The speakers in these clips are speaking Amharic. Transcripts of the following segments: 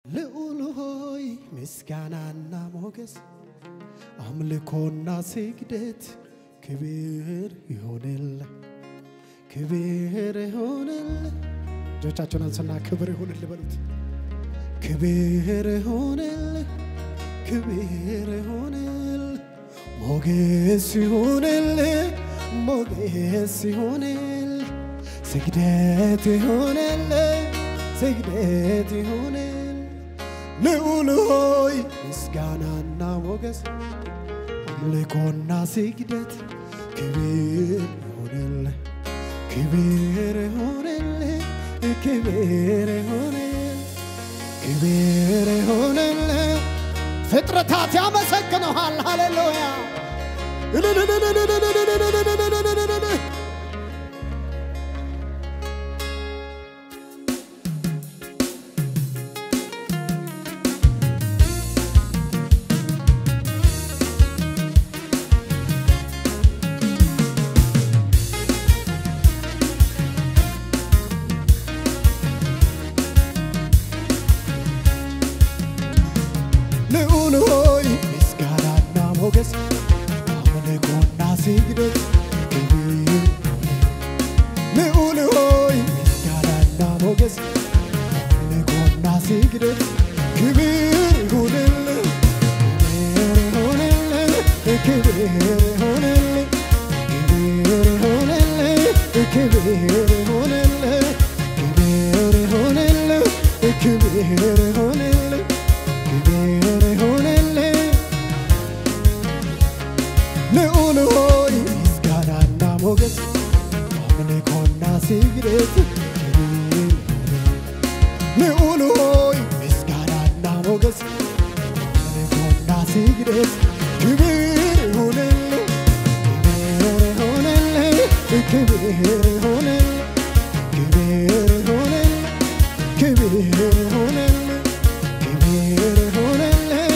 ልዑል ሆይ ምስጋናና ሞገስ አምልኮና ስግደት ክብር ይሆንል ክብር ይሆንል። እጆቻቸውን አንሱና ክብር ይሆንል በሉት። ክብር ይሆንል ክብር ይሆንል ሞገስ ይሆንል ሞገስ ይሆንል ስግደት ይሆንል ስግደት ይሆንል ልዑል ሆይ ምስጋናና ሞገስ አምልኮና ስግደት ክብር ይሆንል ክብር ይሆንል ክብር ይሆንል ክብር ይሆንል ፍጥረታት ያመሰግነሃል። ሃሌሉያ ልዑል ሆይ ምስጋናና ሞገስ አምልኮና ስግደት ክብር ልዑል ሆይ ምስጋናና ሞገስ አምልኮና ስግደት ክብር ይሁንልህ ክብር ይሁንልህ ክብር ይሁንልህ ክብር ይሁንልህ ክብር ይሁንልህ ክብር ይሁንልህ ክብር ይሁንልህ ክብር ይሁንልህ ልዑል ሆይ ምስጋናና ሞገስ አምልኮና ስግደት ክብር ልዑል ሆይ ምስጋናና ሞገስ አምልኮና ስግደት ክብር ይሁንልህ ክብር ይሁንልህ ክብር ይሁንልህ ክብር ይሁንልህ ክብር ይሁንልህ ክብር ይሁንልህ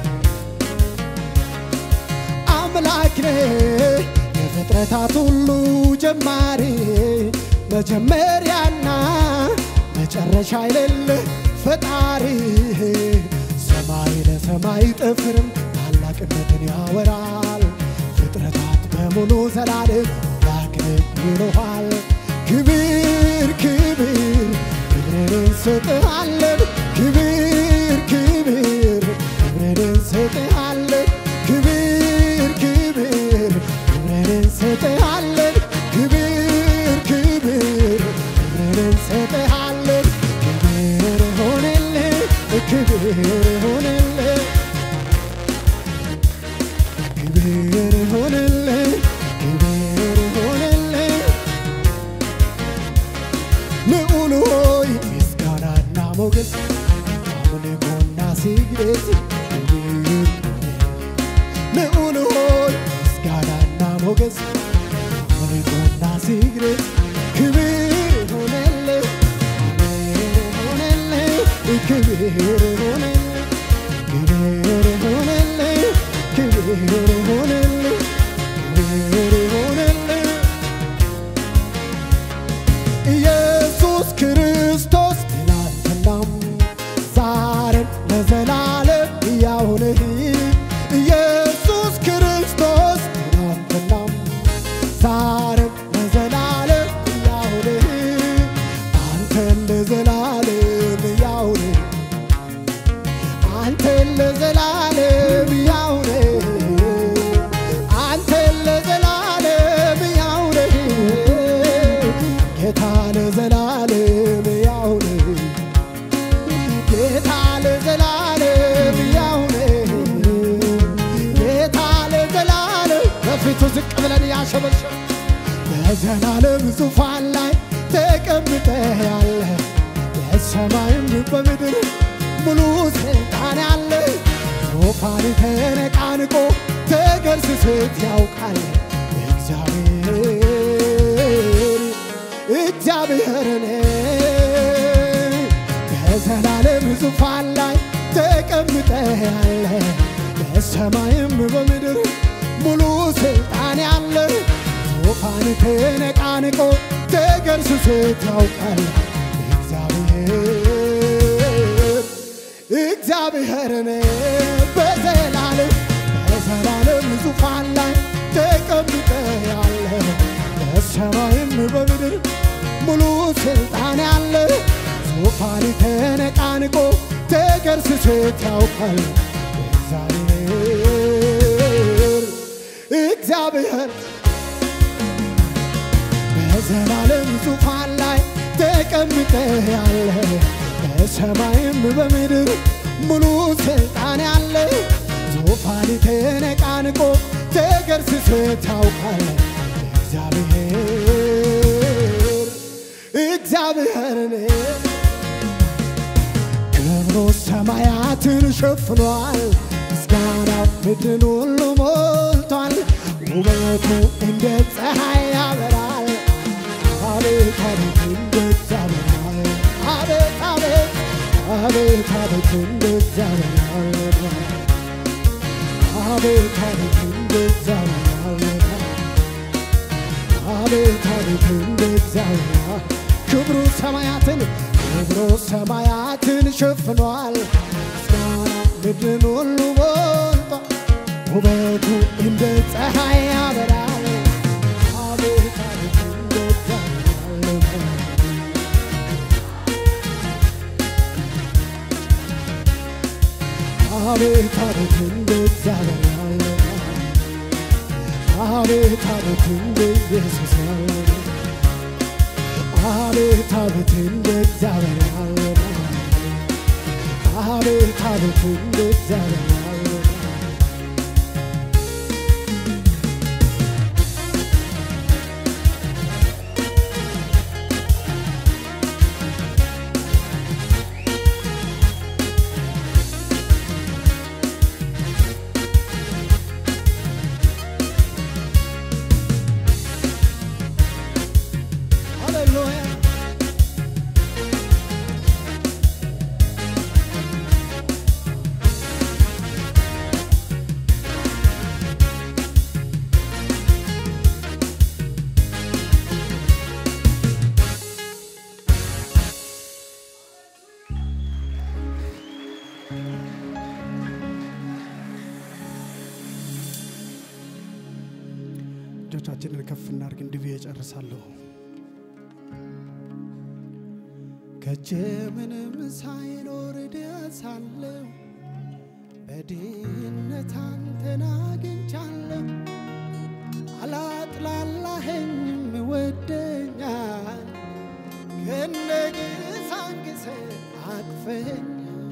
አምላክ ነህ የፍጥረታት ሁሉ ጀማሪ መጀመሪያና መጨረሻ የሌለህ ፈጣሪ ሰማይ ለሰማይ ጠፍርም ታላቅነትን ያወራል ፍጥረታት በሙሉ ዘላለም አምላክ ነህ ይሉሃል ክብር ክብር ክብርን እንሰጥሃለን ክብር ክብር ክብርን እንሰጥሃለን ክብር ክብር ክብርን እንሰጥሃለን ክብር ክብር ክብርን እንሰጥሃለን ክብር ሆነልህ ክብር ሆነልህ ክብር ሆነልህ ክብር ሆነልህ ልዑል ሆይ ምስጋናና ሞገስ አምልኮና ስግደት ክብር ልዑል ሆይ ምስጋናና ሞገስ አምልኮና ስግደት ክብር ሆነልህ ክብር ሆነልህ ክብር ሆነልህ ክብር ሆነልህ ክብር ሆነልህ ኢየሱስ ክርስቶስ ትናንትናም ዛሬም ለዘላለም ሕያው ነህ። ኢየሱስ ክርስቶስ ትናንትናም ዛሬም ለዘላለም ሕያው ነህ። አንተ ለዘላለም ሕያው ነህ። አንተ ለዘላለም ሕያው ነህ። አንተ ለዘላለም ሕያው ነህ። ጌታ ለዘላለም ሕያው ነህ። ጌታ ለዘላለም ሕያው ነህ። ጌታ ለዘላለም በፊቱ ዝቅ ብለን ያሸበሸብ በዘላለም ዙፋን ላይ ተቀምጠ ያለ በሰማይም በምድር ሙሉ ስልጣን ያለ ዙፋን ተነቃንቆ ተገርስስት ያውቃል እግዚአብሔር እግዚአብሔርን በዘላለም ዙፋን ላይ ተቀምጠ ያለ በሰማይም በምድር ሙሉ ስልጣን ያለ ዙፋን ተነቃንቆ ተገርስስት ያውቃል እግዚአብሔር እግዚአብሔርን በዘላለም በዘላለም ዙፋን ላይ ተቀምጠ ያለ በሰማይም በምድር ሙሉ ስልጣን ያለ ዙፋን ተነቃንቆ ተገርስሶ ያውቃል እግዚአብሔር እግዚአብሔር በዘላለም ዙፋን ላይ ተቀምጠ ያለ በሰማይም በምድር ሙሉ ስልጣን ያለ ዙፋን ተነቃንቆ ተገርስሶ ታውቃል እግዚአብሔር እግዚአብሔርን ክብሩ ሰማያትን ሸፍኗል፣ ምስጋና ምድርን ሁሉ ሞልቷል። ውበቱ እንደ ፀሐይ ያበራል። አቤት አቤት እንደ እግዚአብሔር አቤት አቤት አቤት አቤት እንደ እግዚአብሔር አቤት አቤት እንደ እግዚአብሔር አቤት አቤት እንደ እግዚአብሔር ክብሩ ሰማያትን ክብሩ ሰማያትን ሸፍኗል። ምስጋና ምድርን ሁሉ ሞልቷል። ውበቱ እንደ ፀሐይ ያበራል። አቤት አቤት እንደ እግዚአብሔር አቤት አቤት እንደ እግዚአብሔር አቤት አቤት እንደ ኢየሱስ አቤት አቤት እንደ እግዚአብሔር አቤት አቤት እንደ እግዚአብሔር ሃሌሉያ እጆቻችንን ከፍ እናድርግ። እንዲህ ብዬ እጨርሳለሁ። ከእጄ ምንም ሳይኖር ደሳለሁ፣ በድህነት አንተን አግኝቻለሁ። አላጥላላኸኝም፣ ወደኛል ከነግሳንግሰ አቅፈኛል።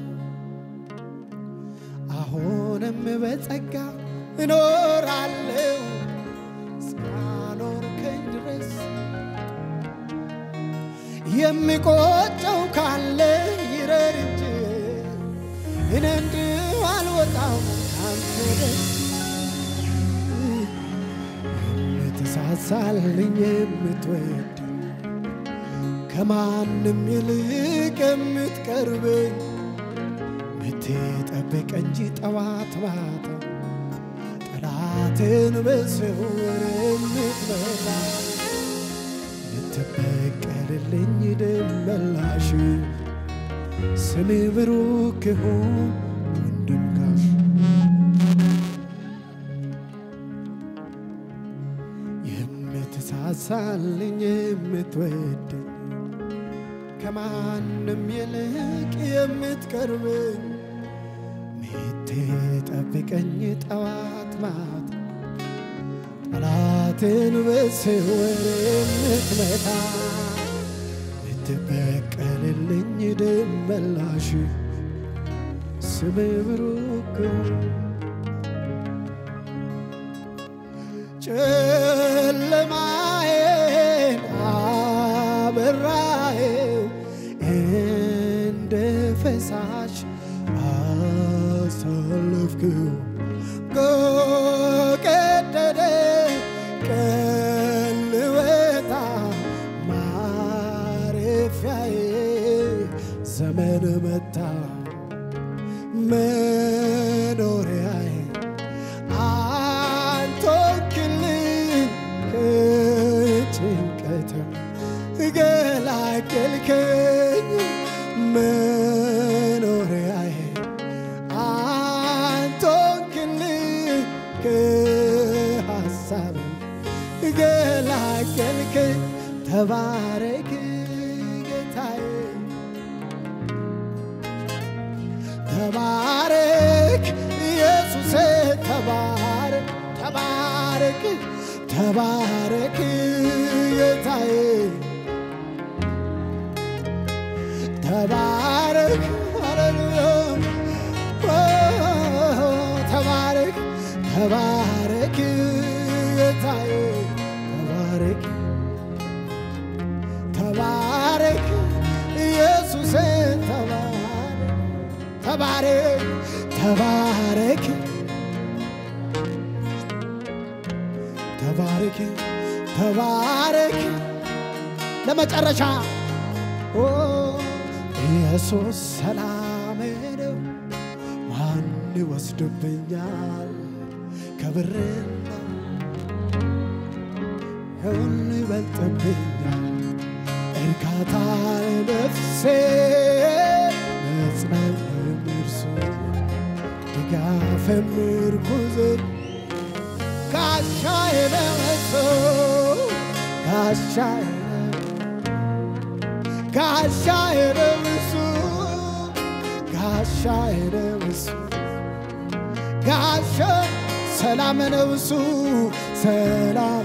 አሁንም በጸጋ እኖራለሁ እስካኖርከኝ ድረስ የሚቆጨው ካለ ይረር እንጂ እኔ እንዲሁ አልወጣም ካንተ ደስ የምትሳሳልኝ የምትወድ ከማንም ይልቅ የምትቀርበኝ ምትጠብቅ እንጂ ጠዋት ማታ ጠላትን በስውር የምትመራ ምትበቀልልኝ ደመላሽ ስም ብሩክ ይሁን ወንድም ጋሽ የምትሳሳልኝ የምትወደኝ ከማንም ይልቅ የምትቀርበኝ ምትጠብቀኝ ጠዋት ማታ ጠላትን በስውር የምትመታ ምትበቀልልኝ ደመላሽ ስም ብሩክ ይሁን። ጨለማዬን አበራኸው እንደ ፈሳሽ አሳለፍክው ከቀደደ ቀን ልወጣ ማረፊያዬ ዘመን መታ መኖሪያዬ አንቶክልኝ ከጭንቀትም ገላገልከኝ መኖሪያዬ ገላገልክ ተባረክ ጌታዬ ተባረክ ኢየሱሴ ተባረክ ተባረክ ተባረክ ጌታዬ ተባረክ ሃሌሉያ ተባረክ ተባረክ ጌታዬ ተባረክ ተባረክ ኢየሱሴ ተባረክ ተባረክ ተባረክ ተባረክ ተባረክ ለመጨረሻ ኦ ኢየሱስ ሰላሜ ነው ማን ይወስድብኛል ከብርና ከውን ይበልጥብኛል እርካታ ነፍሴ መጽናኛም እርሱ ድጋፌም ምርኩዝ ጋሻዬ ነው እሱ ጋሻዬ ነው ጋሻዬ ነው እሱ ጋሻዬ ነው እሱ ጋሻ ሰላም ነው እሱ ሰላም